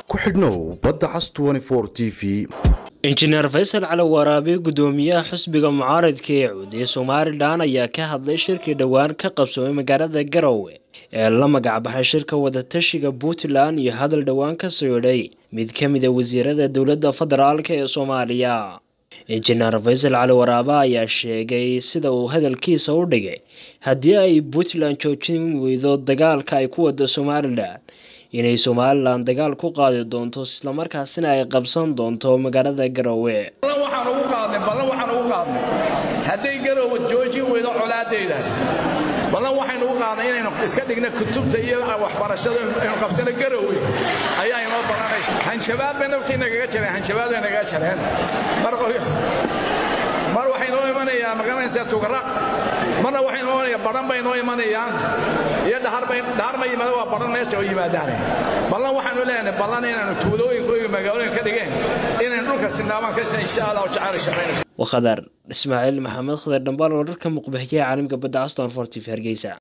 ku xidhnow badda cas t v injineer faysal cali waraabe gudoomiyaha xusbiga mucaaradka ee cuudiya somalilan ayaa ka hadlay shirkii dhowaan ka qabsoomay magaalada garowe ee la magacbaxay shirka wadatashiga puntland iyo hadal dhowaan ka socday mid ka mid a wasiirada dowladda federaalk ee soomaaliya injineer faysal cali waraabe ayaa sheegay sida uu hadalkiisa u dhigay haddii ay puntland joojin weydo dagaalka ay ku wada somalilan inay somalilan dagaal ku qaadi doonto islamarkaasina ay qabsan doonto magaalada garowe waxaan ugu qaadnay ballan waxaan ugu qaadnay hadday garowe joojin weydo colaadeedaas ballan waxaynu ugu qaadnay inaynu iska dhigna kutubta iyo waxbarashada aynu qabsano garowe ayaa inoo ballanaysa hanjabaad bay naftii nagaga jareen hanjabaad bay nagaga jareen mar waxay noo imanayaa magaranaysaa tugraq marna waxay noo imanaya baran bay noo imanayaan iyo dhahar ma yimaada waa baran meesha oo yimaadaane ballan waxaanu leenahay ballan inaanu tuulooyinka iyo magaalooyinka ka dhigeen inaynu dhulka sinaamaan ka insha allah jacayl shaqaynayso wakhadar ismaaciil maxamed khadar dhambaal wararka muqbahiyaha caalamka badda aston for t v hargeysa